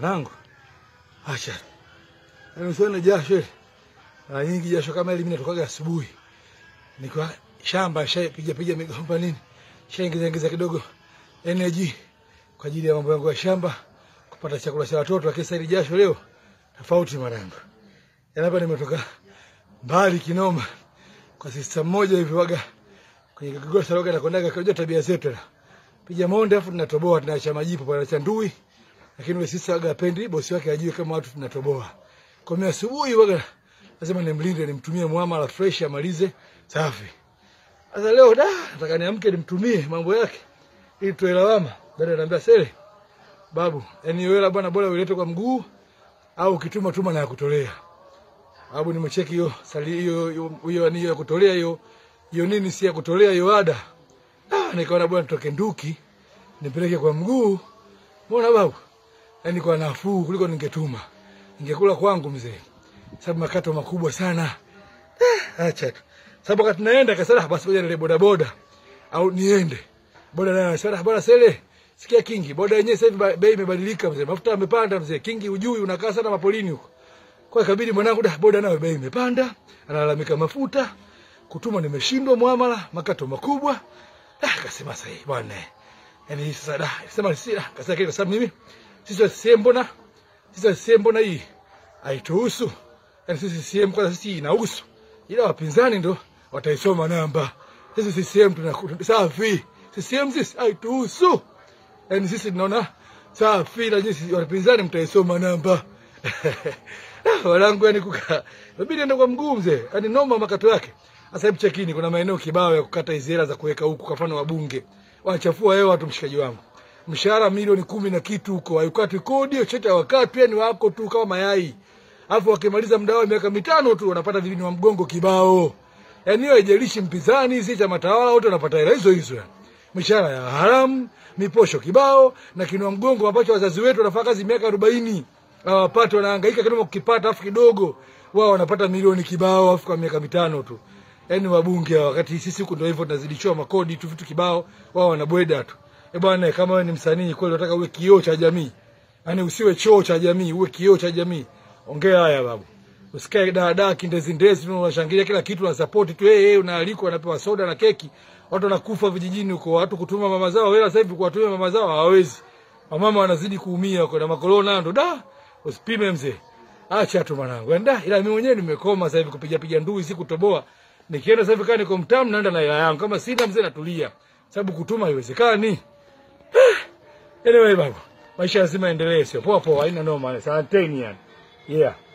mwanangu, acha yaani usione jasho ile. Mara nyingi jasho kama hili mimi natokaga asubuhi, nikiwa shamba shapiga piga migomba nini, shaingiza ingiza kidogo energy kwa ajili ya mambo yangu ya shamba, kupata chakula cha watoto. Lakini sasa hili jasho leo tofauti mwanangu, yaani hapa nimetoka mbali kinoma kwa sista mmoja hivi waga kwenye kigosa waga nakwendaga kujua tabia zetu na piga monde afu tunatoboa tunaacha majipu pale cha ndui, lakini yule sista waga apendi bosi wake ajue kama watu tunatoboa. Kwa mimi asubuhi waga lazima nimlinde, nimtumie muamala fresh amalize safi. Sasa leo da nataka niamke nimtumie mambo yake ili tuwe lawama. Dada ananiambia sele babu, yani hiyo hela bwana, bora uilete kwa mguu au ukituma tuma na ya kutolea. Babu nimecheki hiyo sali hiyo hiyo- hiyo ni ya kutolea hiyo hiyo nini si ya kutolea hiyo ada. Ah, nikaona bwana nitoke nduki nipeleke kwa mguu. Mbona babu? Yaani kwa nafuu kuliko ningetuma. Ningekula kwangu mzee. Sababu makato makubwa sana. Ah, acha tu. Sababu wakati naenda kasema basi ngoja nile boda boda au niende. Boda naye anasema bwana sele sikia kingi boda yenyewe sasa hivi ba- bei imebadilika mzee. Mafuta yamepanda mzee. Kingi ujui unakaa sana mapolini huko. Kwa hiyo ikabidi mwanangu da boda nayo bei imepanda, analalamika mafuta, kutuma nimeshindwa muamala, makato makubwa. Ah, akasema sasa hii bwana. Yaani sasa da, sema si da, kasema kile kwa sababu mimi sisi CCM mbona sisi CCM mbona hii haituhusu. Yaani sisi CCM kwa sisi inahusu. Ila wapinzani ndo wataisoma namba. Sisi CCM tunakuta safi. CCM sisi haituhusu. Yaani sisi tunaona safi na nyinyi wapinzani mtaisoma namba. Ah, Wanangu yani kuka. Inabidi ende kwa mguu mzee. Yaani noma makato yake. Sasa hebu chekini kuna maeneo kibao ya kukata hizo hela za kuweka huku kwa mfano wabunge. Wanachafua hewa watu mshikaji wangu. Mshahara milioni kumi na kitu huko. Haikati kodi, chochote hawakati yani wako tu kama mayai. Alafu wakimaliza muda wao miaka mitano tu wanapata vibini wa mgongo kibao. Yaani hiyo haijalishi mpinzani, si chama tawala wote wanapata hela hizo hizo yani. Mishahara ya haramu, miposho kibao na kinua mgongo ambacho wazazi wetu wanafanya kazi miaka 40 hawapati, wanahangaika kidogo kukipata, afu kidogo wao wanapata milioni kibao, afu kwa miaka mitano tu. Yaani wabunge hawa, wakati sisi huku ndio hivyo tunazidishiwa makodi tu vitu kibao, wao wanabweda tu. Eh bwana, kama wewe ni msanii kweli, unataka uwe kioo cha jamii, yaani usiwe choo cha jamii, uwe kioo cha jamii. Ongea haya babu. Usikae dada kindezi ndezi tu unashangilia kila kitu na support tu eh, hey, unaalikwa unapewa soda na keki. Watu wanakufa vijijini huko, watu kutuma mama zao hela sasa hivi kuwatumia mama zao hawawezi. Wamama wanazidi kuumia huko na makorona ndo da. Usipime mzee. Acha tu mwanangu. Enda ila mimi mwenyewe nimekoma sasa hivi kupiga piga ndui si kutoboa. Nikienda sasa hivi kama niko mtamu naenda na hela yangu. Kama sina mzee natulia. Sababu kutuma haiwezekani. Anyway babu. Maisha lazima yaendelee sio poa poa haina noma. Asanteni yani. Yeah.